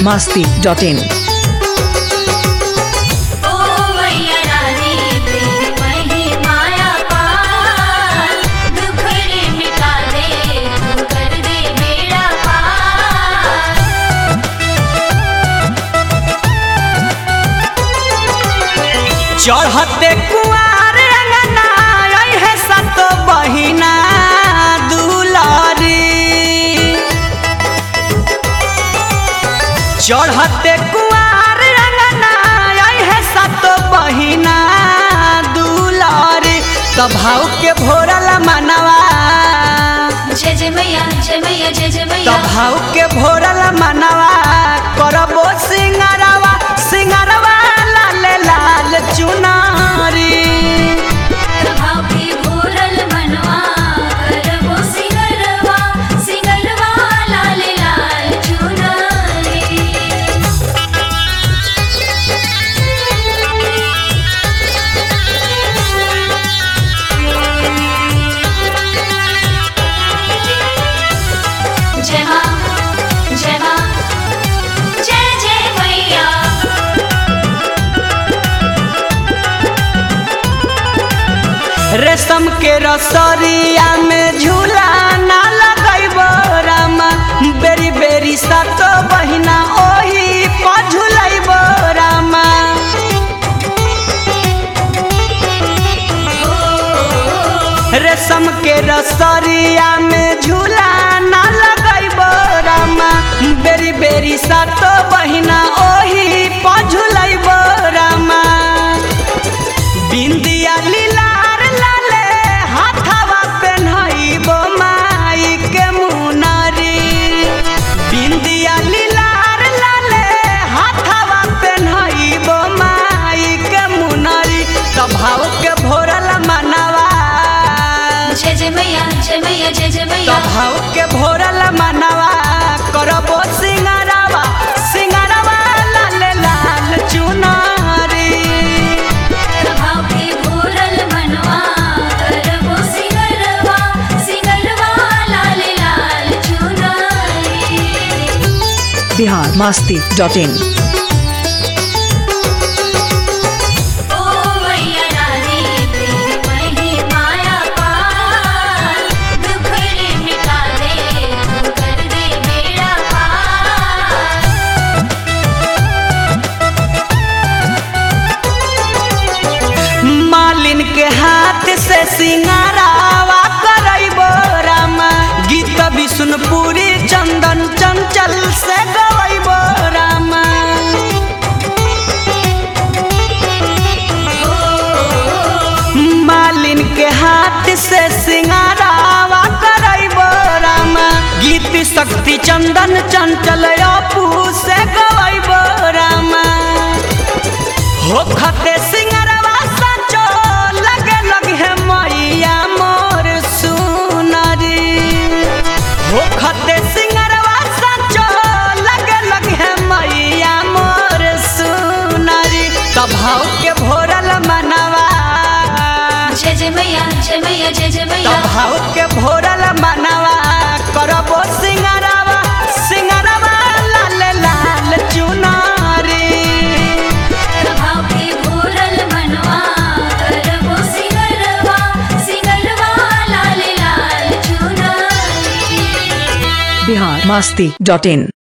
masti.in. ओ मैया रानी तेरी महिमाया पार दुख रे मिटा दे तू कर दे बेड़ा पार चढ़ते कुआर अंगना आई है सत बहिना दुलारी चढ़ते कुआर अंगना आई है सत बहिना दुलारी तो भाव के भोरल मनवा जय जय मैया जय मैया जय जय तो मैया भाव के भोरल मनवा करबो सिंगरवा सिंगरवा लाल लाल चुनारी भाव की भूरल मनवा करबो सिंगरवा सिंगरवा लाल लाल चुनरी जय मां जय मां जय जय मैया रेशम के रसरिया में झूला ना लगैबो रामा बेरी बेरी सत बहिना ओही पर झूलैबो रामा रेशम के रसरिया में झूला ना लगैबो रामा बेरी बेरी सत बहिना ओही पर झूलैबो रामा बिंदिया लीलार लाले हाथवा पेन्हइबो माई के मुनरी बिंदिया लीलार लाले हाथवा पेन्हइबो माई के मुनरी तो भाव के भोरल मनवा जय जय मैया जय मैया जय जय तो मैया भाव के भोरल मनवा करबो सिंगारवा सिंगारवा लाल लाल चुनारी भाव की भूरल मनवा करबो सिंगरवा सिंगरवा लाल लाल चुनरी Bihar masti.in. ओ मैया रानी तेरी महिमाया पार दुख रे मिटा दे तू कर दे बेड़ा पार मालिन के हाथ से सिंगारावा करैबो रामा गीत विष्णुपुरी चंदन चंचल से गवैबो रामा मालिन के हाथ से सिंगारावा करैबो रामा गीत शक्ति चंदन चंचल अपू से गवैबो रामा हो खते सिंगरवा सचो लगे लगे है मैया मोर सुनरी हो खते सिंगरवा सचो लगे लगे है मैया मोर सुनरी तब भाव के भोरल मनवा जय जय मैया जय मैया जय जय मैया तब भाव के भोरल मनवा करबो सिंगरवा सिंगरवा लाल लाल चुनारी भाव की भूरल मनवा करबो सिंगरवा सिंगरवा लाल लाल चुनरी Bihar masti.in.